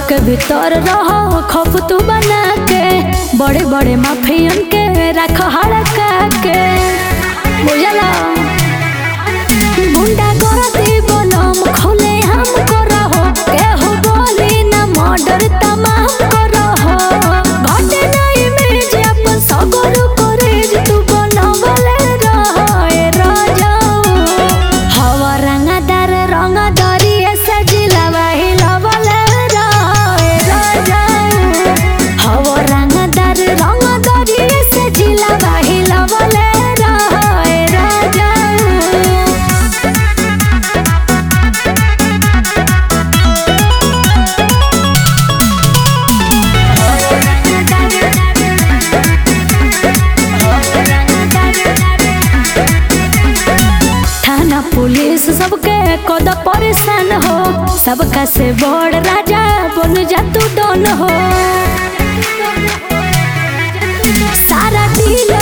के भीतर रहो खौफ तू बना के बड़े बड़े माफियन के रख हड़का के बुझला गुंडा गर्दी बनम खोले हम करहो केहू बोली ना मर्डर तमाम करहो घटे नहीं इमेज अपन सगर करेज तू बनवले रहे राजा हवा रंगदार रंगदारी ऐसे जिलावा हिलावले रहे राजा हवा रंगदार रंगदारी ऐसे जिलावा हिलावले रहे राजा थाना पुलिस सबके कद परेशान हो सबका से बड़ राजा बन जा तू डन हो सारा दिल